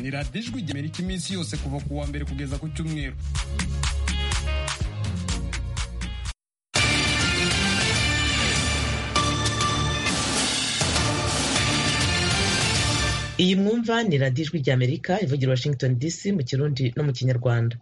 ni radiyo ijwi ry'amerika iminsi yose kuva ku wa mbere kugeza ku cyumweru iyi mwumva ni radiyo ijwi ry'amerika ivugira washington dc mu kirundi no mu kinyarwanda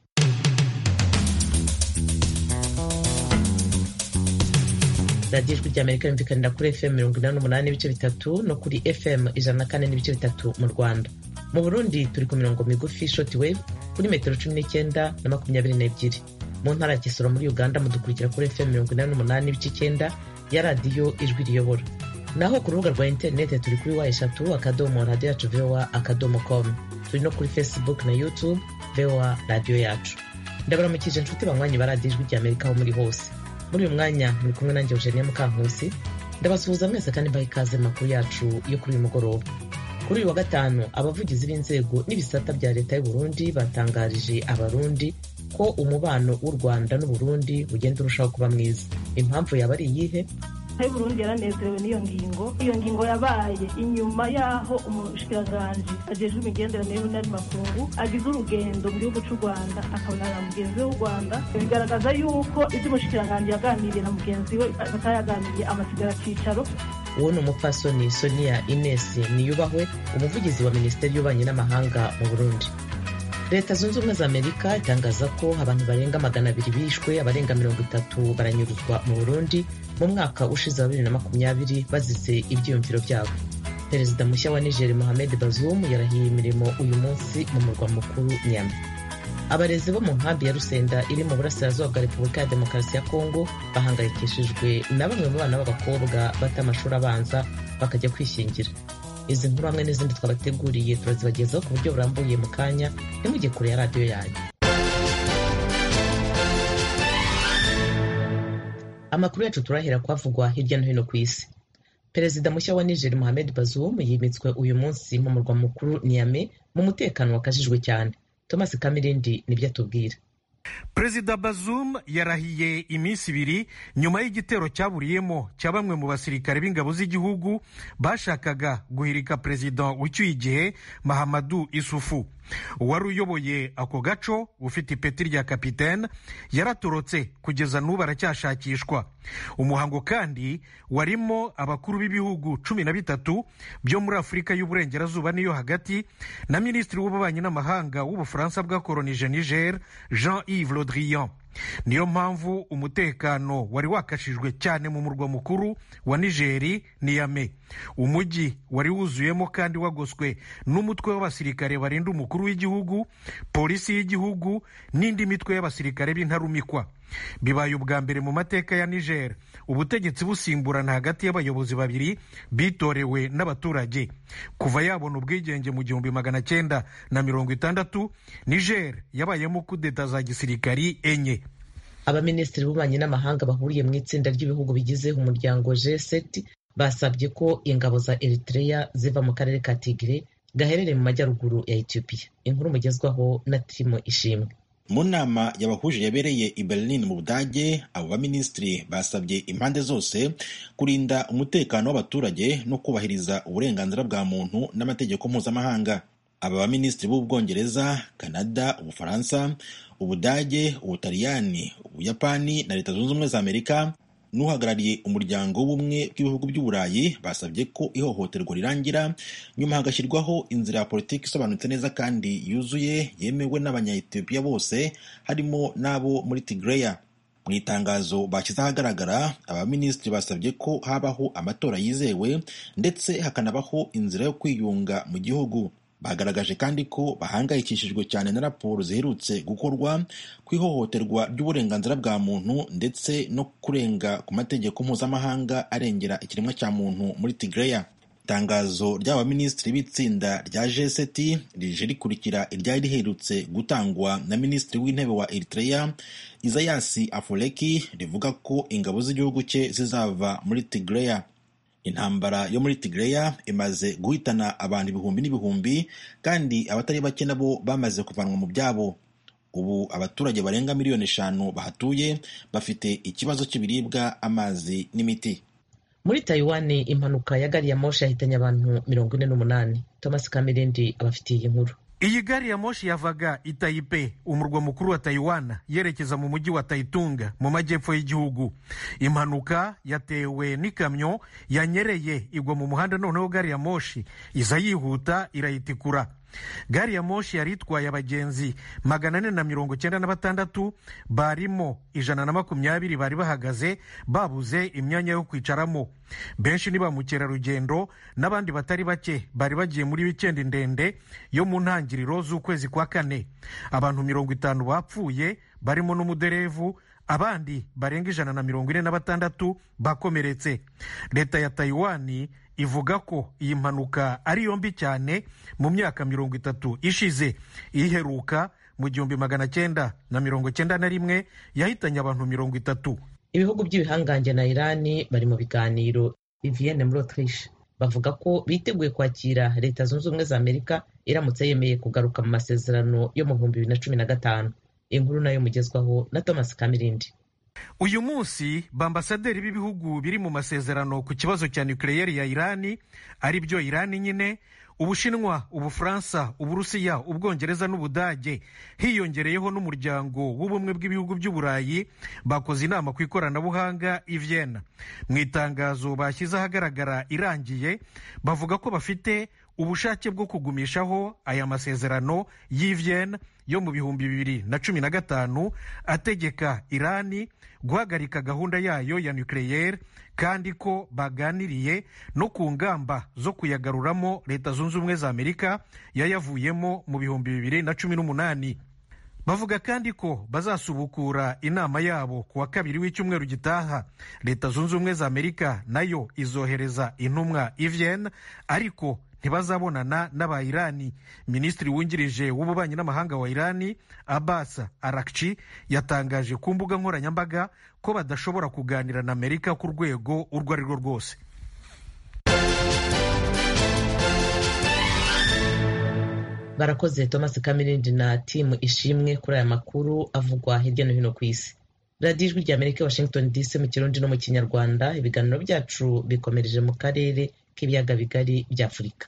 radiyo ijwi ry'amerika yumvikanira kuri fm mirongo inani n'umunani n'ibice bitatu no kuri fm ijana na kane n'ibice bitatu mu rwanda mu burundi turi ku mirongo migufi shoti wave kuri metero cumi n'icyenda na makumyabiri n'ebyiri mu ntara ya kisoro muri uganda mudukurikira kuri fm mirongo inani n'umunani n'ibice icyenda ya radiyo ijwi riyobora naho ku rubuga rwa interineti turi kuri wa eshatu akadomo radiyo yacu voa akadomo komu turi no kuri facebook na youtube voa radiyo yacu ndabaramukije inshuti banywanyi ba radiyo ijwi ry'amerika aho muri hose muri uyu mwanya muri kumwe nanjye eugenia mukankusi ndabasuhuza mwese kandi mbaha ikaze makuru yacu yo kuri uyu mugoroba kuri uyu wa gatanu abavugizi b'inzego n'ibisata bya leta y'u Burundi batangarije abarundi ko umubano w'u rwanda n'uburundi ugenda urushaho kuba mwiza impamvu yaba ari iyihe Burundi yaranezerewe n'iyo ngingo iyo ngingo yabaye inyuma y'aho umushikiranganji ajejwe imigenderanire y'ubunari makungu agize urugendo mu gihugu cy'u rwanda akabonana na mugenzi we w'u rwanda bigaragaza yuko ibyo umushikiranganji yaganiriye na mugenzi we batayaganiriye amasigara cyicaro uwo ni umupfasoni sonia ines niyubahwe umuvugizi wa minisiteri y'ububanyi n'amahanga mu burundi leta zunze ubumwe za amerika itangaza ko abantu barenga magana abiri bishwe abarenga mirongo itatu baranyuruzwa mu burundi mu mwaka ushize wa bibiri na makumyabiri bazize ibyiyumviro byabo perezida mushya wa niger mohamed bazoum yarahiye imirimo uyu munsi mu murwa mukuru nyama abarezi bo mu nkambi ya rusenda iri mu burasirazuba bwa repubulika ya demokarasi ya kongo bahangayikishijwe na bamwe mu bana b'abakobwa bata amashuri abanza bakajya kwishingira izi nkuru hamwe n'izindi twabateguriye turazibagezaho ku buryo burambuye mu kanya ntimujye kure ya radiyo yanyu amakuru yacu turahera kwavugwa hirya no hino ku isi perezida mushya wa niger mohamed bazoum yimitswe uyu munsi mu murwa mukuru niame mu mutekano wakajijwe cyane thomas kamirindi nibyo atubwira perezida bazum yarahiye iminsi ibiri nyuma y'igitero cyaburiyemo cya bamwe mu basirikare b'ingabo z'igihugu bashakaga guhirika perezida ucyuye igihe mahamadu isufu uwari uyoboye ako gaco ufite ipeti rya kapitene yaratorotse kugeza n'ubu aracyashakishwa umuhango kandi warimo abakuru b'ibihugu cumi na bitatu byo muri afurika y'uburengerazuba n'iyo hagati na minisitiri w'ububanyi n'amahanga w'ubufaransa bwakoronije niger jean yves le drian niyo mpamvu umutekano wari wakashijwe cyane mu murwa mukuru wa nigeri niyame umujyi wari wuzuyemo kandi wagoswe n'umutwe w'abasirikare barinda umukuru w'igihugu polisi y'igihugu n'indi mitwe y'abasirikare b'intarumikwa bibaye ubwa mbere mu mateka ya niger ubutegetsi busimburana hagati y'abayobozi babiri bitorewe n'abaturage kuva yabona ubwigenge mu gihumbi magana cyenda na mirongo itandatu niger yabayemo kudeta za gisirikari enye abaminisitiri b'ububanyi n'amahanga bahuriye mu itsinda ry'ibihugu bigize umuryango g7 basabye ko ingabo za eritrea ziva mu karere ka tigre gaherereye mu majyaruguru ya ethiopia inkuru mugezwaho na tirimo ishimwe mu nama yabahuje yabereye i berlin mu budage abo baminisitiri basabye impande zose kurinda umutekano w'abaturage no kubahiriza uburenganzira bwa muntu n'amategeko mpuzamahanga aba baminisitiri b'ubwongereza kanada ubufaransa ubudage ubutaliyani ubuyapani na leta zunze ubumwe za amerika n'uhagarariye umuryango w'ubumwe bw'ibihugu by'uburayi basabye ko ihohoterwa rirangira nyuma hagashyirwaho inzira ya politiki isobanutse neza kandi yuzuye yemewe n'abanyayetiyopiya bose harimo n'abo muri tigreya mu itangazo bashyize ahagaragara abaminisitiri basabye ko habaho amatora yizewe ndetse hakanabaho inzira yo kwiyunga mu gihugu bagaragaje kandi ko bahangayikishijwe cyane na raporo ziherutse gukorwa ku ihohoterwa ry'uburenganzira bwa muntu ndetse no kurenga ku mategeko mpuzamahanga arengera ikiremwa cya muntu muri tigreya itangazo ry'abaminisitiri b'itsinda rya g7 rije rikurikira iryari riherutse gutangwa na minisitiri w'intebe wa eritrea izayasi afoleki rivuga ko ingabo z'igihugu cye zizava muri tigreya intambara yo muri tigreya imaze guhitana abantu ibihumbi n'ibihumbi kandi abatari bake nabo bamaze kuvanwa mu byabo ubu abaturage barenga miliyoni eshanu bahatuye bafite ikibazo cy'ibiribwa amazi n'imiti muri tayiwani impanuka ya gari ya moshi yahitanye abantu mirongo ine n'umunani thomas kamirindi abafitiye iyi nkuru iyi gari ya moshi yavaga i tayipe umurwa mukuru wa tayiwana yerekeza mu mujyi wa tayitunga mu majyepfo y'igihugu impanuka yatewe n'ikamyo yanyereye igwa mu muhanda noneho gari ya moshi iza yihuta irayitikura gari ya moshi yari itwaye abagenzi magana ane na mirongo cyenda na batandatu barimo ijana na makumyabiri bari bahagaze babuze imyanya yo kwicaramo benshi ni ba mukerarugendo n'abandi batari bake bari bagiye muri wikendi ndende yo mu ntangiriro z'ukwezi kwa kane abantu mirongo itanu bapfuye barimo n'umuderevu abandi barenga ijana na mirongo ine na batandatu bakomeretse leta ya tayiwani ivuga ko iyi mpanuka ari yombi cyane mu myaka mirongo itatu ishize iheruka mu gihumbi magana cyenda na mirongo cyenda na rimwe yahitanye abantu mirongo itatu ibihugu by'ibihangange na irani bari mu biganiro vivienne muri autriche bavuga ko biteguye kwakira leta zunze ubumwe za amerika iramutse yemeye kugaruka mu masezerano yo mu bihumbi bibiri na cumi na gatanu inkuru nayo mugezwaho na thomas kamirindi uyu munsi bambasaderi b'ibihugu biri mu masezerano ku kibazo cya nukiliyeri ya irani ari byo irani nyine ubushinwa ubufaransa uburusiya ubwongereza n'ubudage hiyongereyeho n'umuryango w'ubumwe bw'ibihugu by'uburayi bakoze inama ku ikoranabuhanga i Vienna mu itangazo bashyize ahagaragara irangiye bavuga ko bafite ubushake bwo kugumishaho aya masezerano y'i Vienna yo mu bihumbi bibiri na cumi na gatanu ategeka irani guhagarika gahunda yayo ya nukiliyeri kandi ko baganiriye no ku ngamba zo kuyagaruramo leta zunze ubumwe za amerika yayavuyemo mu bihumbi bibiri na cumi n'umunani bavuga kandi ko bazasubukura inama yabo ku wa kabiri w'icyumweru gitaha leta zunze ubumwe za amerika nayo izohereza intumwa i Vienna ariko ntibazabonana n'aba irani minisitiri wungirije w'ububanyi n'amahanga wa irani abbas arakci yatangaje ku mbuga nkoranyambaga ko badashobora kuganira na amerika ku rwego urwo ari rwo rwose barakoze thomas kamirindi na timu ishimwe kuri aya makuru avugwa hirya no hino ku isi radiyo ijwi rya amerika washington dc mu kirundi no mu kinyarwanda ibiganiro byacu bikomereje mu karere k'ibiyaga bigari bya afurika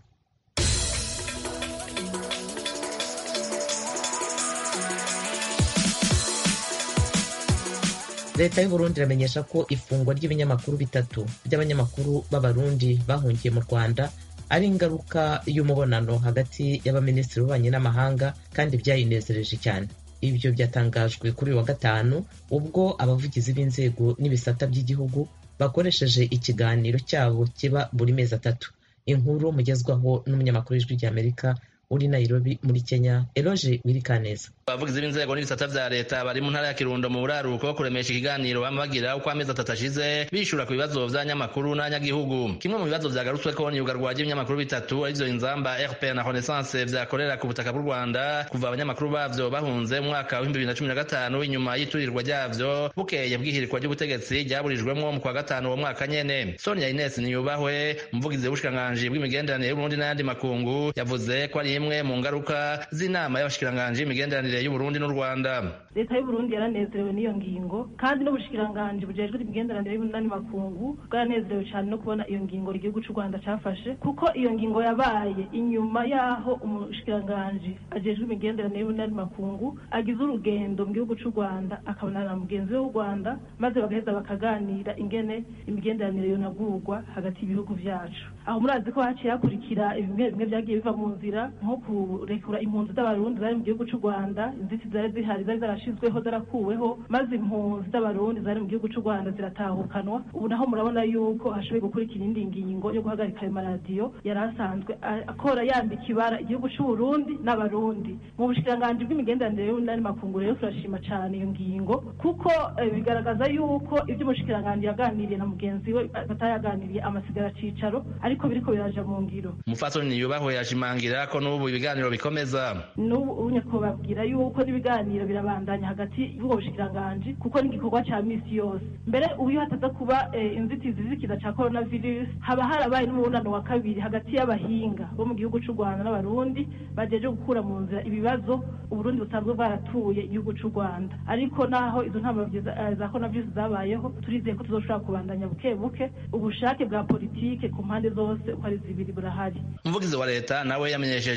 leta y'uburundi iramenyesha ko ifungwa ry'ibinyamakuru bitatu by'abanyamakuru b'abarundi bahungiye mu rwanda ari ingaruka y'umubonano hagati y'abaminisitiri b'ububanyi n'amahanga kandi byayinezereje cyane ibyo byatangajwe kuri uyu wa gatanu ubwo abavugizi b'inzego n'ibisata by'igihugu bakoresheje ikiganiro cyabo kiba buri mezi atatu inkuru mugezwaho n'umunyamakuru w'ijwi ry'amerika uri Nairobi muri Kenya Eloge Wirikaneza abavugizi b'inzego n'ibisata vya leta bari mu ntara ya Kirundo mu buraruko kuremesha ikiganiro bama bagira uko amezi atatu ashize bishura ku bibazo vy'abanyamakuru n'abanyagihugu kimwe mu bibazo vyagarutsweko ni iyugarwa ry'ibinyamakuru bitatu arivyo inzamba RP na Renaissance vyakorera ku butaka bw'u Rwanda kuva abanyamakuru bavyo bahunze mu mwaka wa 2015 inyuma y'iturirwa ryavyo bukeye bw'ihirikwa ry'ubutegetsi ryaburijwemwo mu kwa gatanu uwo mwaka nyene Sonia Ines Niyubahwe umuvugizi w'ubushikiranganji bw'imigenderanire y'Uburundi n'ayandi makungu yavuze ko ari imwe mu ngaruka z'inama y'abashikiranganji y'imigenderanire y'Uburundi n'u Rwanda leta y'uburundi yaranezerewe n'iyo ngingo kandi n'ubushikiranganji bujejwe imigenderanire y'umunani makungu bwaranezerewe cyane no kubona iyo ngingo igihugu cy'u rwanda cyafashe kuko iyo ngingo yabaye inyuma y'aho umushikiranganji ajejwe imigenderanire y'umunani makungu agize urugendo mu gihugu cy'u rwanda akabonana na mugenzi we w'u rwanda maze bagaheza bakaganira ingene imigenderanire yonagurwa hagati y'ibihugu byacu aho murazi ko haciye hakurikira bimwe bimwe byagiye biva mu nzira nko kurekura impunzi z'abarundi zari mu gihugu cy'u rwanda inzitizi zari zihari zari zarashizweho zarakuweho maze impunzi z'abarundi zari mu gihugu cy'u rwanda ziratahukanwa ubu naho murabona yuko hashoboye gukurikira indi ngingo yo guhagarika ayo maradiyo yari asanzwe akora yambika ibara igihugu cy'uburundi n'abarundi mu bushikiranganji bw'imigenderanire y'ubunani makungu rero turashima cyane iyo ngingo kuko bigaragaza yuko ibyo umushikiranganji yaganiriye na mugenzi we batayaganiriye amasigara cicaro ariko biriko biraja mu ngiro umufasoni yubahwe yashimangira ko n'ubu ibiganiro bikomeza n'ubu unye kubabwira yuko n'ibiganiro birabandanya hagati y'ubwo bushikiranganji kuko n'igikorwa ca misi yose mbere uyu hataza kuba inzitizi z'ikiza ca coronavirus haba harabaye n'umubonano wa kabiri hagati y'abahinga bo mu gihugu c'u rwanda n'abarundi bajeje gukura mu nzira ibibazo uburundi busanzwe bwaratuye igihugu c'u rwanda ariko naho izo ntambwe za coronavirus zabayeho turizeye ko tuzoshobora kubandanya buke buke ubushake bwa politike ku mpande zose uko ari zibiri burahari umuvugizi wa leta nawe yamenyesheje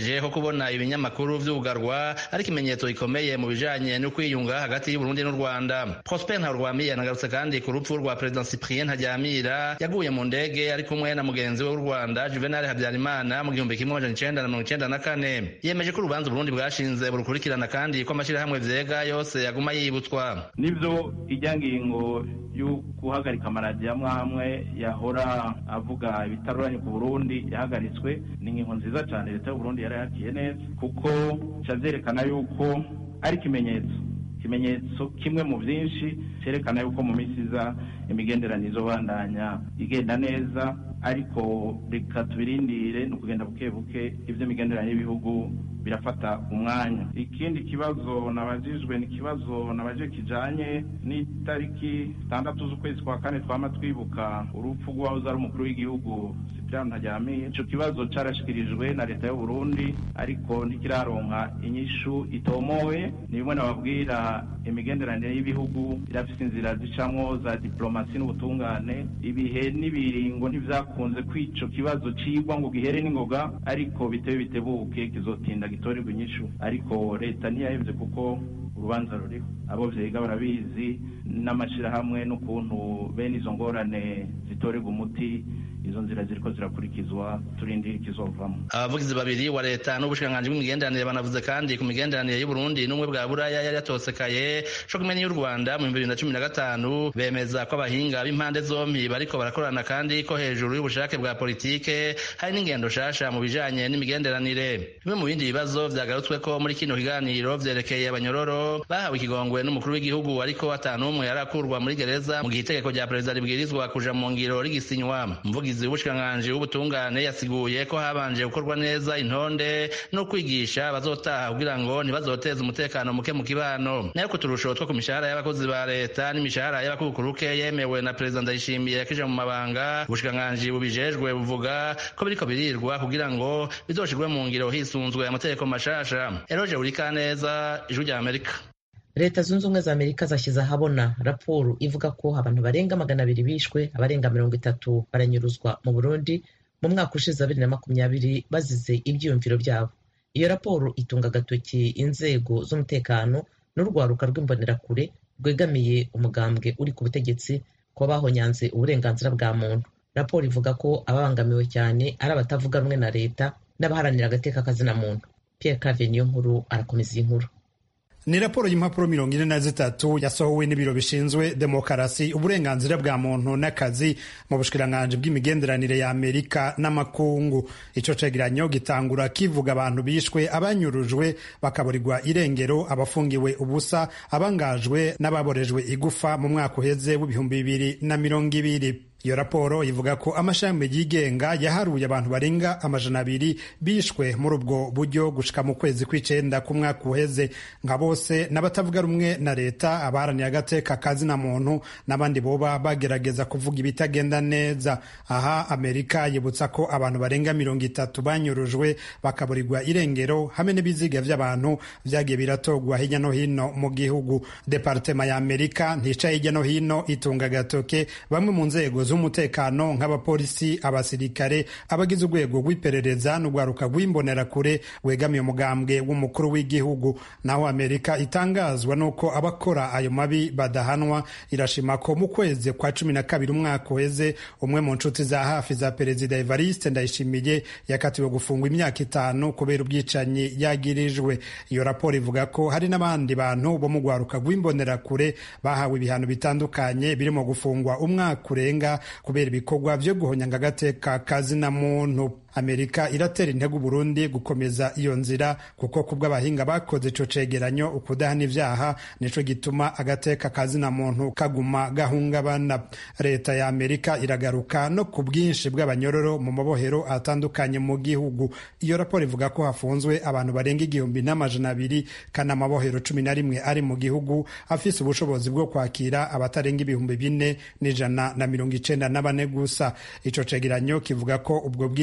yemeje ko kubona ibinyamakuru vyugarwa ari ikimenyetso gikomeye mu bijanye no kwiyunga hagati y'uburundi n'u rwanda prosper ntarwamiye anagarutse kandi ku rupfu rwa perezida cyprien ntaryamira yaguye mu ndege ari kumwe na mugenzi we w'u rwanda juvenal habyarimana mu gihumbi kimwe amajana icenda na mirongo icenda na kane yemeje ko urubanza uburundi bwashinze burukurikirana kandi ko amashirahamwe vyega yose yaguma yibutswa nivyo ijya ngingo yo guhagarika amaradiyo amwe amwe yahora avuga ibitaruranye ku burundi yahagaritswe ni ingingo nziza cyane leta y'uburundi yari yakiye neza kuko vyerekana yuko ari ikimenyetso ikimenyetso kimwe mu byinshi cyerekana yuko mu minsi iza imigenderanire izobandanya igenda neza ariko reka tubirindire ni ukugenda buke buke iby'imigenderanire y'ibihugu birafata umwanya ikindi kibazo nabajijwe ni ikibazo nabajije kijanye n'itariki zitandatu z'ukwezi kwa kane twama twibuka urupfu rw'uwahoze ari umukuru w'igihugu Cyprien Ntaryamira ico kibazo carashikirijwe na leta y'u Burundi ariko ntikiraronka inyishu itomowe ni bimwe nababwira imigenderanire y'ibihugu irafise inzira zicamwo za diplomasi n'ubutungane ibihe n'ibiringo ntivyakunze kwico kibazo cigwa ngo gihere n'ingoga ariko bitebe bitebuke kizotinda gitorerwa inyishu ariko leta ntiyahevye kuko urubanza ruriho abo vyiga barabizi n'amashirahamwe n'ukuntu bene izo ngorane zitorerwa umuti izo nzira ziriko zirakurikizwa turindire ikizovamo abavugizi babiri wa leta n'ubushikiranganji bw'imigenderanire banavuze kandi ku migenderanire y'uburundi n'ubumwe bwa buraya yari yatosekaye co kumenya y'u rwanda mu bihumbi bibiri na cumi na gatanu bemeza ko abahinga b'impande zompi bariko barakorana kandi ko hejuru y'ubushake bwa politike hari n'ingendo shasha mu bijanye n'imigenderanire bimwe mu bindi bibazo vyagarutsweko muri kino kiganiro vyerekeye abanyororo bahawe ikigongwe n'umukuru w'igihugu ariko atanumwe yarakurwa muri gereza mu gihe itegeko rya perezida ribwirizwa kuja mu ngiro rigisinywa umuvugizi w'ubushikiranganji w'ubutungane yasiguye ko habanje gukorwa neza intonde no kwigisha abazotaha kugira ngo ntibazoteze umutekano muke mu kibano nayo ku turusho two ku mishahara y'abakozi ba leta n'imishahara y'abakukuruke yemewe na perezida ndayishimiye yakije mu mabanga ubushikiranganji bubijejwe buvuga ko biriko birirwa kugira ngo bizoshirwe mu ngiro hisunzwe amategeko mashasha eroje urikaneza ijwi rya amerika leta zunze ubumwe za amerika zashyize ahabona raporo ivuga ko abantu barenga magana abiri bishwe abarenga mirongo itatu baranyuruzwa mu burundi mu mwaka ushize wa bibiri na makumyabiri bazize ibyiyumviro byabo iyo raporo itunga agatoki inzego z'umutekano n'urwaruka rw'imbonerakure rwegamiye umugambwe uri ku butegetsi ko bahonyanze uburenganzira bwa muntu raporo ivuga ko ababangamiwe cyane ari abatavuga rumwe na leta n'abaharanira agateka kazina muntu pierre cave niyo nkuru arakomeza iyi nkuru ni raporo y'impapuro mirongo ine na zitatu yasohowe n'ibiro bishinzwe demokarasi uburenganzira bwa muntu n'akazi mu bushikiranganji bw'imigenderanire ya amerika n'amakungu ico cegeranyo gitangura kivuga abantu bishwe abanyurujwe bakaburirwa irengero abafungiwe ubusa abangajwe n'ababorejwe igufa mu mwaka uheze w'ibihumbi bibiri na mirongo ibiri iyo raporo ivuga ko amashami yigenga yaharuye abantu barenga amajana abiri bishwe muri ubwo buryo gushika mu kwezi kw'icenda k'umwaka uheze nka bose n'abatavuga rumwe na leta abaharaniye agateka kazina muntu n'abandi boba bagerageza kuvuga ibitagenda neza aha amerika yibutsa ko abantu barenga mirongo itatu banyurujwe bakaburirwa irengero hamwe n'ibiziga vy'abantu vyagiye biratogwa hirya no hino mu gihugu departema ya amerika nticaye hirya no hino itunga agatoke bamwe mu nzego z'umutekano nk'abapolisi abasirikare abagize urwego rw'iperereza n'urwaruka rw'imbonerakure wegamiye umugambwe w'umukuru w'igihugu naho amerika itangazwa n'uko abakora ayo mabi badahanwa irashima ko mu kwezi kwa cumi na kabiri umwaka uheze umwe mu nshuti za hafi za perezida evariste ndayishimiye yakatiwe gufungwa imyaka itanu kubera ubwicanyi yagirijwe iyo raporo ivuga ko hari n'abandi bantu bo mu rwaruka rw'imbonerakure bahawe ibihano bitandukanye birimo gufungwa umwaka urenga kubera ibikorwa vyo guhonyanga agateka kazina muntu amerika iratera intego uburundi gukomeza iyo nzira kuko kubw'abahinga bakoze ico cegeranyo ukudahana ivyaha nico gituma agateka kazina muntu kaguma gahungabana leta ya amerika iragaruka no ku bwinshi bw'abanyororo mu mabohero atandukanye mu gihugu iyo raporo ivuga ko hafunzwe abantu barenga igihumbi n'amajana abiri kandi amabohero cumi na rimwe ari mu gihugu afise ubushobozi bwo kwakira abatarenga ibihumbi bine n'ijana na mirongo icenda na bane gusa ico cegeranyo kivuga ko ubwo bwinshi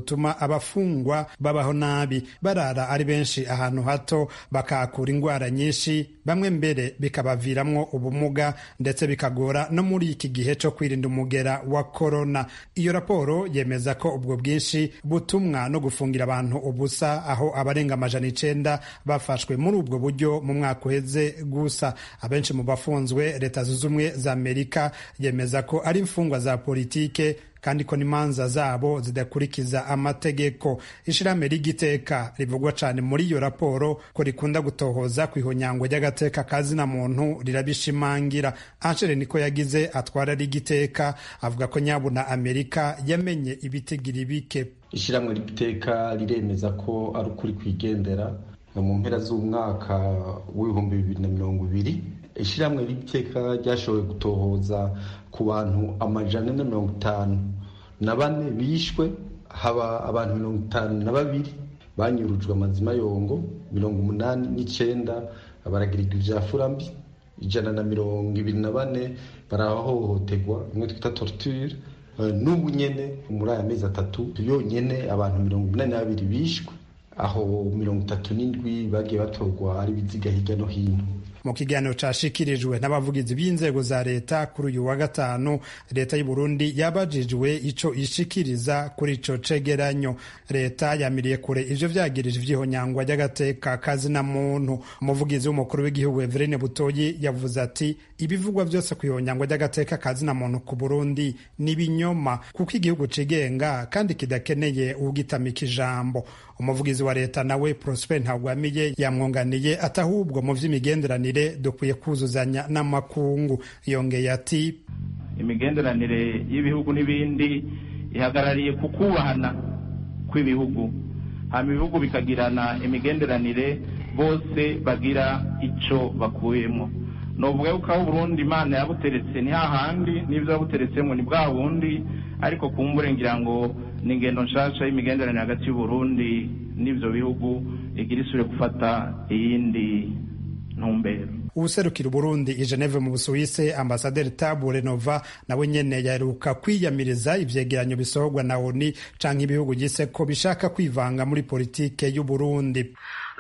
butuma abafungwa babaho nabi barara ari benshi ahantu hato bakahakura indwara nyinshi bamwe mbere bikabaviramwo ubumuga ndetse bikagora no muri iki gihe cyo kwirinda umugera wa korona iyo raporo yemeza ko ubwo bwinshi butumwa no gufungira abantu ubusa aho abarenga amajana icenda bafashwe muri ubwo buryo mu mwaka uheze gusa abenshi mu bafunzwe leta zunze ubumwe za amerika yemeza ko ari imfungwa za politike kandi ko n'imanza zabo zidakurikiza amategeko ishirahamwe ry'igiteka rivugwa cyane muri iyo raporo ko rikunda gutohoza ku ihonyango ry'agateka kazina muntu rirabishimangira anshere niko yagize atwara rigiteka avuga ko nyabuna amerika yamenye ibitigiri bike ishyirahamwe ry'iteka riremeza ko ari ukuri kwigendera mu mpera z'umwaka w'ibihumbi bibiri na mirongo ibiri ishyirahamwe ry'iteka ryashoboye gutohoza ku bantu amajana na mirongo itanu na bane bishwe haba abantu mirongo itanu na babiri banyurujwe amazima yongo mirongo umunani n'icyenda baragirirwa ibya furambi ijana na mirongo ibiri na bane barahohoterwa imwe twita torture n'ubu nyene muri aya mezi atatu yonyene abantu mirongo inani na babiri bishwe aho mirongo itatu n'indwi bagiye batorwa ari ibiziga hirya no hino mu kiganiro cashikirijwe n'abavugizi b'inzego za leta kuri uyu wa gatanu leta y'u Burundi yabajijwe ico ishikiriza kuri ico cegeranyo leta yamiriye kure ivyo vyagirije ivyihonyangwa ry'agateka kazina muntu umuvugizi w'umukuru w'igihugu Everine Butoyi yavuze ati ibivugwa vyose ku ihonyangwa ry'agateka kazina muntu ku Burundi ni binyoma kuko igihugu cigenga kandi kidakeneye ugitamika ijambo umuvugizi wa leta nawe Prosper Ntagwamiye yamwunganiye atahubwo mu vy'imigenderanire dukwiye kuzuzanya n'amakungu yongeye ati imigenderanire y'ibihugu n'ibindi ihagarariye ku kubahana kw'ibihugu hama ibihugu bikagirana imigenderanire bose bagira ico bakuyemo novuga yuko aho Burundi Imana yabuteretse ni hahandi n'ivyo yabuteretsemo ni bwa bundi ariko kumbure ngira ngo ni ingendo nshasha y'imigenderanire hagati y'Uburundi n'ivyo bihugu igira isubire gufata iyindi ntumbero uwuserukira uburundi i geneve mu busuwise ambasaderi tabu renova nawe nyene yaheruka kwiyamiriza ivyegeranyo bisohorwa na oni canke ibihugu gise ko bishaka kwivanga muri politike y'uburundi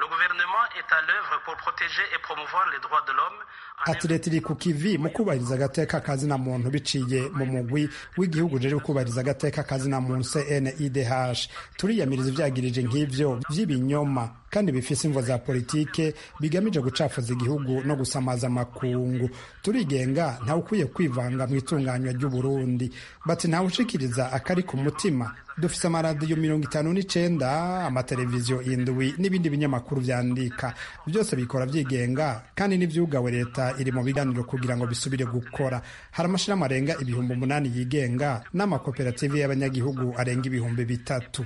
ati leta iri ku kivi mu kubahiriza agateka kazina muntu biciye mu mugwi w'igihugu rero kubahiriza agateka kazina muntu CNIDH turiyamiriza ivyagirije nk'ivyo vy'ibinyoma kandi bifise imvo za politike bigamije gucafuza igihugu no gusamaza amakungu turigenga ntawe ukwiye kwivanga mu itunganywa ry'uburundi bati ntawe ushikiriza akari ku mutima dufise amaradiyo mirongo itanu n'icenda amateleviziyo indwi n'ibindi binyamakuru vyandika byose bikora vyigenga kandi n'ivyugawe leta iri mu biganiro kugira ngo bisubire gukora hari amashirahamwe arenga ibihumbi umunani yigenga n'amakoperative y'abanyagihugu arenga ibihumbi bitatu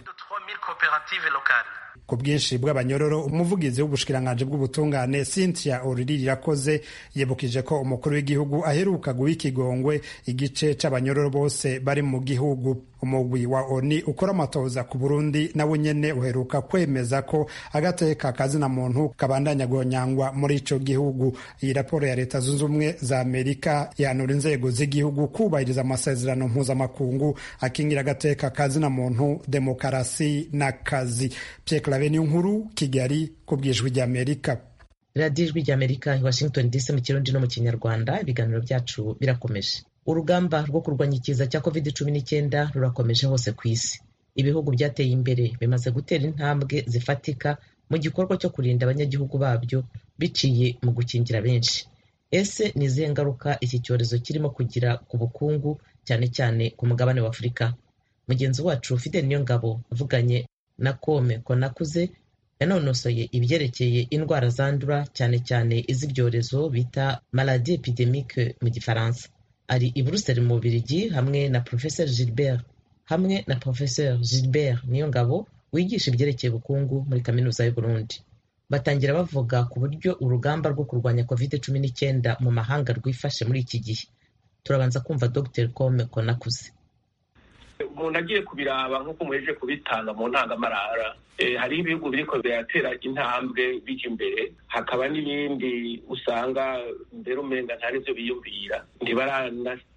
ku bwinshi bw'abanyororo umuvugizi w'ubushikiranganji bw'ubutungane cynthia oriri irakoze yibukije ko umukuru w'igihugu aheruka guha ikigongwe igice c'abanyororo bose bari mu gihugu umugwi wa oni ukora amatoza ku burundi nawe nyene uheruka kwemeza ko agateka kazina muntu kabandanya guhonyangwa muri ico gihugu iyi raporo ya leta zunze ubumwe za amerika yanura inzego z'igihugu kubahiriza amasezerano mpuzamakungu akingira agateka kazina muntu demokarasi n'akazi Pierre nkuru kigali ku bwijwi ry'amerika radiyo ijwi ry'amerika i washington dc mu kirundi no mu kinyarwanda ibiganiro byacu birakomeje urugamba rwo kurwanya ikiza cya covid cumi n'icyenda rurakomeje hose ku isi ibihugu byateye imbere bimaze gutera intambwe zifatika mu gikorwa cyo kurinda abanyagihugu babyo biciye mu gukingira benshi ese ni izihe ngaruka iki cyorezo kirimo kugira ku bukungu cyane cyane ku mugabane wa afurika mugenzi wacu fidel niyongabo avuganye na kome konakuze yanonosoye ibyerekeye indwara zandura cyane cyane iz'ibyorezo bita maladi epidemique mu gifaransa ari i buruseli mu bubirigi hamwe na professeur gilbert hamwe na professeur gilbert niyongabo wigisha ibyerekeye ubukungu muri kaminuza y'uburundi batangira bavuga ku buryo urugamba rwo kurwanya covid cumi n'icyenda mu mahanga rwifashe muri iki gihe turabanza kumva dr kome konakuze umuntu agiye kubiraba nk'uko muheje kubitanga mu ntangamarara hariho ibihugu biriko biratera intambwe bijya imbere hakaba n'ibindi usanga mbere umenga nta n'ivyo biyumvira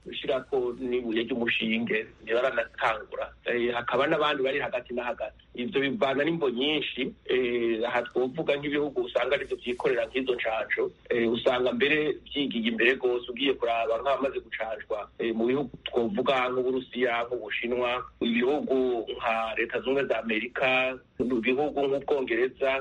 gushirako n'ibuye ry'umushinge ntibaranatangura hakaba n'abandi bari hagati na hagati ivyo bivana n'imbo nyinshi aha twovuga nk'ibihugu usanga arivyo vyikorera nk'izo ncanco usanga mbere vyigiye imbere rwose ugiye kuraba nk'abamaze gucanjwa mu bihugu twovuga nk'uburusiya nk'ubushinwa ibihugu nka leta zunze za amerika ibihugu nk'ubwongereza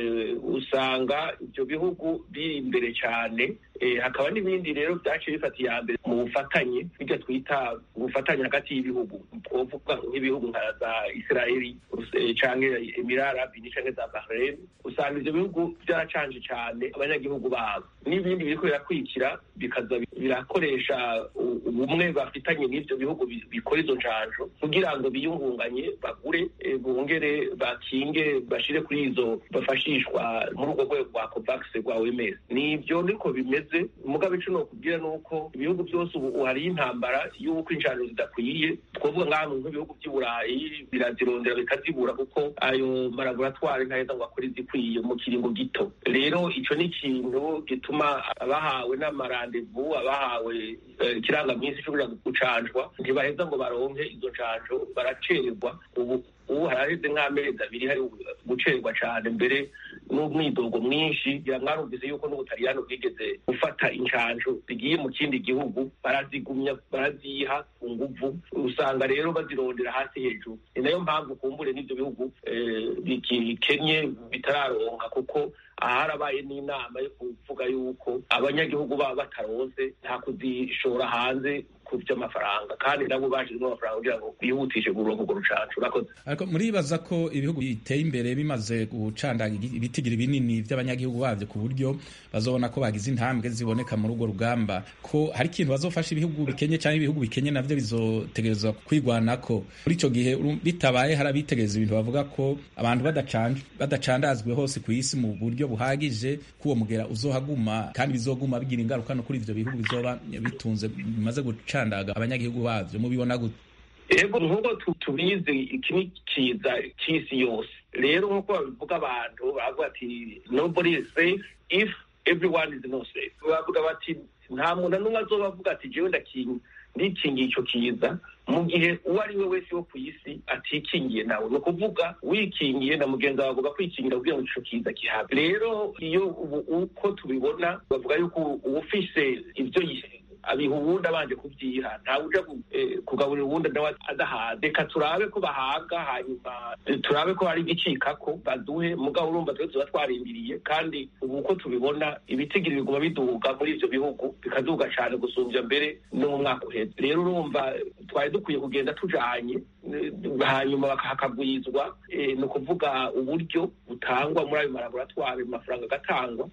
usanga ibyo bihugu biri imbere cyane hakaba n'ibindi rero byaciye bifata iya mbere mu bufatanye bijya twita ubufatanye hagati y'ibihugu twovuga nk'ibihugu nka za israeli cyangwa emirarabi cyangwa za bahrain usanga ibyo bihugu byaracanje cyane abanyagihugu babo n'ibindi biriko birakurikira bikaza birakoresha ubumwe bafitanye n'ibyo bihugu bikora izo njanjo kugira ngo biyungunganye bagure bongere bakinge bashire kuri izo bafashishwa muri urwo rwego rwa covax rwa oms nibyo niko bimeze mugabe ico nokubwira nuko ibihugu byose ubu hariyo intambara y'uko injano zidakwiye twovuga nk'ahantu nk'ibihugu by'i burayi birazirondera bikazibura kuko ayo malaboratwari ntaheza ngo akore izikwiye mu kiringo gito rero ico ni ikintu gituma abahawe n'amarandevu abahawe ikirangaminsi cyo kuja gucanjwa ntibaheza ngo baronke izo ncanjo baracererwa ubu ubu haraheze nk'amezi abiri hari gucerwa cyane mbere n'umwidogo mwinshi ngira mwarumvise yuko n'ubutaliyano bwigeze gufata incanjo zigiye mu kindi gihugu barazigumya baraziha ku nguvu usanga rero bazirondera hasi hejuru ni nayo mpamvu kumbure n'ibyo bihugu bikenye bitararonka kuko aharabaye n'inama yo kuvuga yuko abanyagihugu baba bataronse nta kuzishora hanze ku by'amafaranga kandi nabo bashyizemo amafaranga kugira ngo bihutishe kuronka urwo rucanco urakoze ariko muribaza ko ibihugu biteye imbere bimaze gucandaga ibitigiri binini by'abanyagihugu babyo ku buryo bazobona ko bagize intambwe ziboneka muri urwo rugamba ko hari ikintu bazofasha ibihugu bikenye cyangwa ibihugu bikenye navyo bizotegerezwa kwigwanako muri ico gihe bitabaye hari abitegereza ibintu bavuga ko abantu badacandazwe hose ku isi mu buryo buhagije ko uwo mugera uzohaguma kandi bizoguma bigira ingaruka no kuri ivyo bihugu bizoba bitunze bimaze gucandaga abanyagihugu bavyo mubibona gute ego nk'uko tubizi iki ni kiza cy'isi yose rero nk'uko babivuga abantu bavuga ati nobody is safe if everyone is not safe bavuga bati nta muntu n'umwe azoba avuga ati jewe ndakinga ndikingiye ico kiza mu gihe uwo ari we wese wo ku isi atikingiye nawe ni ukuvuga wikingiye na mugenzi wawe avuga kwikingira kugira ngo ico kiza kihabe rero iyo uko tubibona bavuga yuko uwufise ibyo abiha uwundi abanje kubyiha ntawe uja kugaburira uwundi nawe adahaze reka turabe ko bahaga hanyuma turabe ko hari igicikako baduhe mugabo urumva twe tuba twarindiriye kandi ubu uko tubibona ibitigiri biguma biduga muri ivyo bihugu bikaduga cane gusumbya mbere no mu mwaka uheze rero urumva twari dukwiye kugenda tujanye hanyuma hakagwizwa ni ukuvuga uburyo butangwa muri ayo malaboratwari amafaranga agatangwa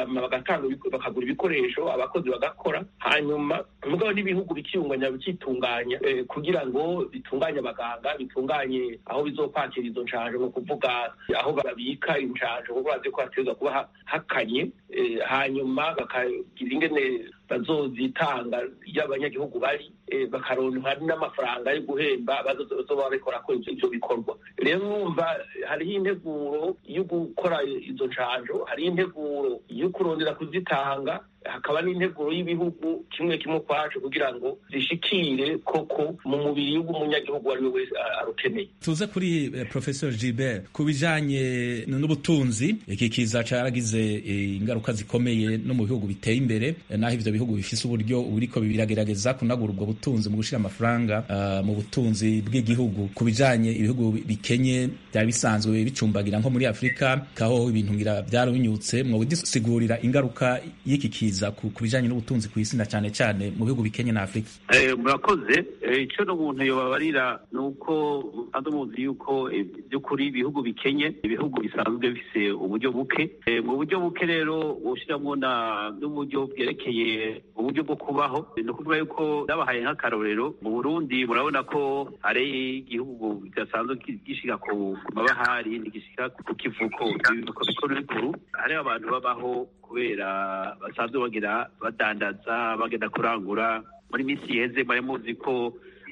bakagura ibikoresho abakozi bagakora hanyuma mugabo n'ibihugu bikiyunganya bikitunganya kugira ngo bitunganye abaganga bitunganye aho bizokwakira izo nshanjo ni ukuvuga aho babika inshanjo kuko bazi ko hategerezwa kuba hakanye hanyuma bakagira ingene bazozitanga iyo abanyagihugu bari bakaronka n'amafaranga yo guhemba bazoba babikora ko ivyo bikorwa rero numva hariho integuro yo gukora izo nshanjo hariho integuro yo kurondera kuzitanga hakaba n'integuro y'ibihugu kimwe kimwe kwacu kugira ngo zishikire koko mu mubiri w'umunyagihugu uwo ari we wese arukeneye tuze kuri eh, professor Gilbert ku bijanye n'ubutunzi iki kiza caragize eh, ingaruka zikomeye no mu bihugu biteye imbere eh, naho ivyo bihugu bifise uburyo buriko biragerageza kunagura ubwo butunzi mu gushira amafaranga uh, mu butunzi bw'igihugu ku bijanye ibihugu bikenye byari bisanzwe bicumbagira nko muri Afrika kaho ibintu ngira byarabinyutse mwo bidusigurira ingaruka y'iki kiza ku bijanye n'ubutunzi ku isi na cyane cyane mu bihugu bikenye na Afrika murakoze icyo n'umuntu yobabarira ni uko ando muzi yuko by'ukuri ibihugu bikenye ibihugu bisanzwe bifise uburyo buke mu buryo buke rero bushyiramo n'uburyo bwerekeye uburyo bwo kubaho ni ukuvuga yuko nabahaye nk'akarorero mu burundi murabona ko hari igihugu kidasanzwe gishika ku mabahari ntigishika ku kivuko ibivuko bikuru bikuru hariho abantu babaho kubera basanzwe bagira badandaza bagenda kurangura muri minsi iheze mwari muzi ko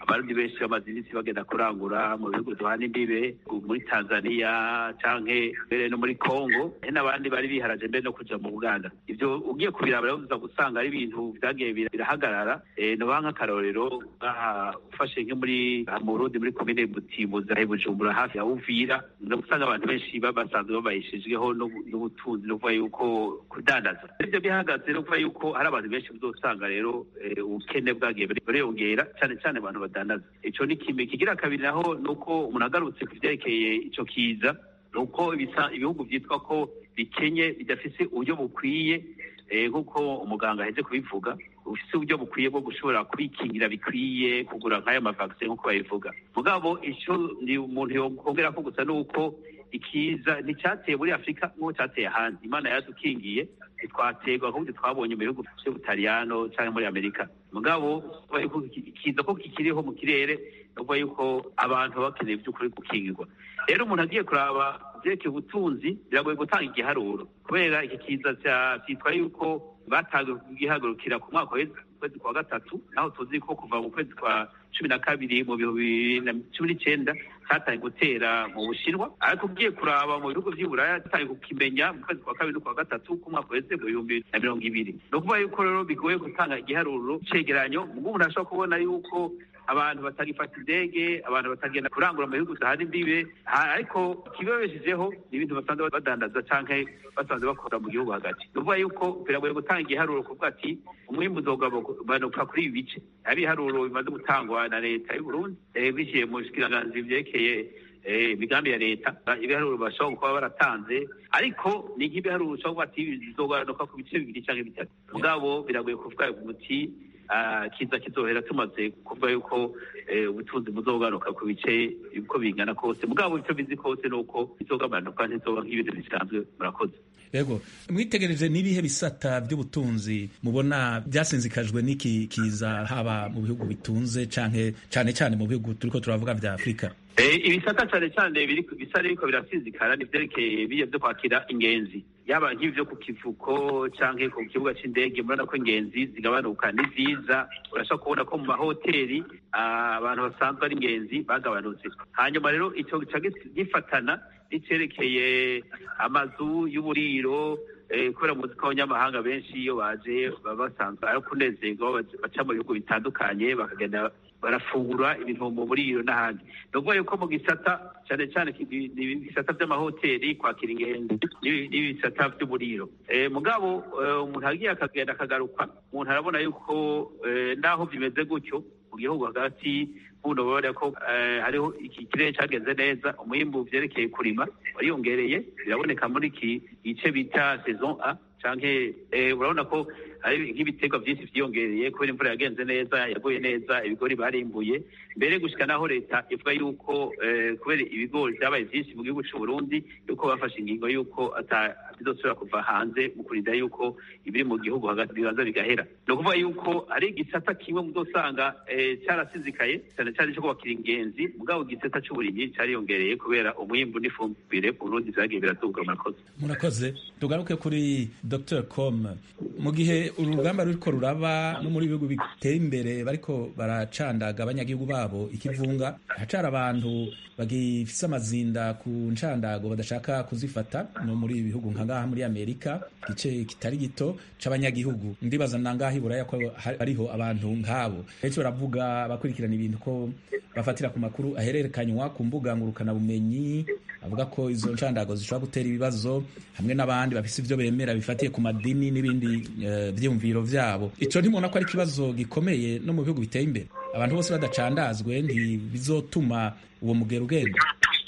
abarundi benshi bamaze iminsi bagenda kurangura mu bihugu duhana imbibe muri tanzania canke mbere no muri congo hari n'abandi bari biharaje mbere no kuja mu buganda ivyo ugiye kubiraba rero uza gusanga ari ibintu vyagiye birahagarara nobaha nk'akarorero ufashe nko muri mu burundi muri komine butimbuzi ahe bujumbura hafi ya uvira no gusanga abantu benshi basanzwe babayishijweho n'ubutunzi no kuvuga yuko kudandaza ivyo bihagaze no kuvuga yuko hari abantu benshi uzosanga rero ubukene bwagiye buriyongera cyane cyane abantu badandaza ico ni kimwe kigira kabiri naho ni uko umuntu agarutse ku vyerekeye ico kiza ni uko ibihugu vyitwa ko bikenye bidafise uburyo bukwiye nk'uko umuganga aheze kubivuga ufise uburyo bukwiye bwo gushobora kwikingira bikwiye kugura nk'ayo mavakisi nk'uko babivuga mugabo ico ni umuntu yokongera ko gusa ni uko ikiza nticyateye muri afurika nk'uko cyateye ahandi imana yadukingiye ntitwaterwa ahubwo twabonye mu bihugu by'ubutaliyano cyangwa muri amerika mugabo ikiza ko kikiriho mu kirere ni ukuvuga yuko abantu baba bakeneye by'ukuri gukingirwa rero umuntu agiye kuraba byerekeye ubutunzi biragoye gutanga igiharuro kubera iki kiza cyitwa yuko batangiye kugihagurukira ku mwaka kwezi kwa gatatu naho tuzi ko kuva mu kwezi kwa cumi na kabiri mu bihumbi bibiri na cumi n'icyenda cyatangiye gutera mu bushinwa ariko ugiye kuraba mu bihugu by'iburaya cyatangiye kukimenya mu kwezi kwa kabiri no kwa gatatu k'umwaka wese mu bihumbi na mirongo ibiri ni ukuvuga yuko rero bigoye gutanga igiharuro cegeranyo ubwo umuntu ashobora kubona yuko abantu batagifata indege abantu batagenda kurangura mu bihugu zahana imbibe ariko ikibabeshejeho ni ibintu basanzwe badandaza canke basanzwe bakora mu gihugu hagati ni ukuvuga yuko biragoye gutanga igiharuro kuvuga ati umwimbu uzogabanuka kuri ibi bice hari ibiharuro bimaze gutangwa na leta y'u Burundi biciye mu bushikiranganji vyerekeye imigambi ya leta ibiharuro bashobora kuba baratanze ariko ni nk'ibiharuro ushobora kuba ati bizogabanuka ku bice bibiri canke bitatu mugabo biragoye kuvuga umuti kiza kizohera tumaze kuvuga yuko ubutunzi buzogaruka ku bice uko bingana kose mugabo icyo bizi kose ni uko bizogabanuka ntizoba nk'ibintu bisanzwe murakoze yego mwitegereje n'ibihe bisata by'ubutunzi mubona byasinzikajwe n'iki kiza haba mu bihugu bitunze canke cane cane mu bihugu turiko turavuga vya afurika ibisata cyane cyane bisa n'ibiko birasinzikara ni vyerekeye biye vyo kwakira ingenzi yaba nk'ivyo ku kivuko canke ku kibuga c'indege murabona ko ingenzi zigabanuka ni vyiza urashobora kubona ko mu mahoteli abantu basanzwe ari ingenzi bagabanutse hanyuma rero ico gica gifatana n'icerekeye amazu y'uburiro kubera muzi ko abanyamahanga benshi iyo baje baba basanzwe ari kunezerwa baca mu bihugu bitandukanye bakagenda barafungura ibintu mu buriro n'ahandi ni ukuvuga yuko mu gisata cyane cyane ibisata by'amahoteli kwakira ingenzi n'ibisata by'uburiro mugabo umuntu agiye akagenda akagaruka umuntu arabona yuko naho bimeze gutyo mu gihugu hagati buno babona ko hariho iki kirere cyagenze neza umwimbu vyerekeye kurima wariyongereye biraboneka muri iki gice bita saison a canke urabona ko hari nk'ibiterwa byinshi vyiyongereye kubera imvura yagenze neza yaguye neza ibigori barimbuye mbere gushika naho leta ivuga yuko kubera ibigori vyabaye vyinshi mu gihugu c'u Burundi yuko bafashe ingingo yuko bizosubira kuva hanze mu kurinda yuko ibiri mu gihugu hagati bibanza bigahera ni ukuvuga yuko ari igisata kimwe muzosanga carasizikaye cyane cyane co kubakira ingenzi mugabo igisata c'uburimyi cariyongereye kubera umwimbu n'ifumbire ku Burundi vyagiye biraduga murakoze murakoze tugaruke kuri Dr Com mu gihe urugamba ruriko ruraba no muri bihugu biteye imbere bariko baracandaga abanyagihugu babo ikivunga hacara abantu bagifise amazinda ku ncandago badashaka kuzifata no muri bihugu nka ngaha muri Amerika gice kitari gito c'abanyagihugu ndibaza nangaha iburaya ko hariho abantu nkabo benshi baravuga bakurikirana ibintu ko bafatira ku makuru ahererekanywa ku mbuga ngurukana bumenyi avuga ko izo ncandago zishobora gutera ibibazo hamwe n'abandi bafise ivyo bemera bifatiye ku madini n'ibindi uh, vyiyumviro vyabo ico ntimubona ko ari ikibazo gikomeye no mu bihugu biteye imbere abantu bose badacandazwe ntibizotuma uwo mugero ugenda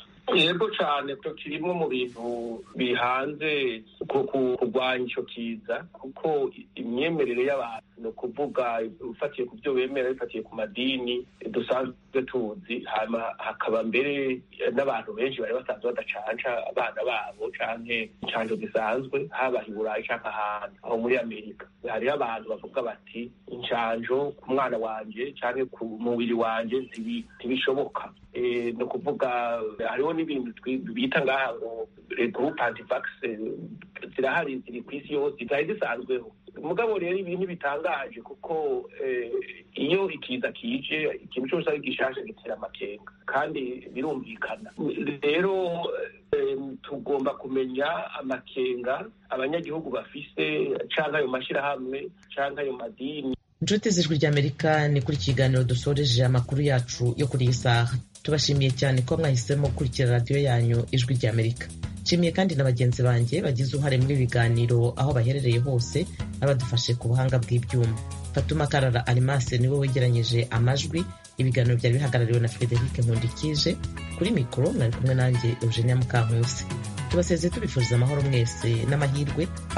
yego cyane ko kirimo mu bintu bihanze kurwanya icyo kiza kuko imyemerere y'abantu ni ukuvuga ufatiye ku byo bemera bifatiye ku madini dusanzwe tuzi hakaba mbere n'abantu benshi bari basanzwe badacanca abana babo canke incanco zisanzwe haba i burayi canke ahantu aho muri amerika hariho abantu bavuga bati incanco ku mwana wanje canke ku mubiri wanje ntibishoboka ni ukuvuga hariho n'ibintu bita ngaha ngo groupe antivax zirahari ziri ku isi yose zari zisanzweho mugabo rero ibi ntibitangaje kuko iyo ikiza kije ikintu cyose ari gishasha gitera amakenga kandi birumvikana rero tugomba kumenya amakenga abanyagihugu bafise canke ayo mashyirahamwe canke ayo madini inshuti z'ijwi ry'amerika ni kuri kiganiro dusoreje amakuru yacu yo kuri iyi saha tubashimiye cyane ko mwahisemo gukurikira radiyo yanyu ijwi ry'amerika nshimiye kandi na bagenzi banjye bagize uruhare muri ibiganiro aho baherereye hose n'abadufashe ku buhanga bw'ibyuma fatuma karara arimase niwe wegeranyije amajwi ibiganiro byari bihagarariwe na frederic nkundikije kuri mikoro mwari kumwe nanjye eugenia mukankusi tubasezeye tubifuriza amahoro mwese n'amahirwe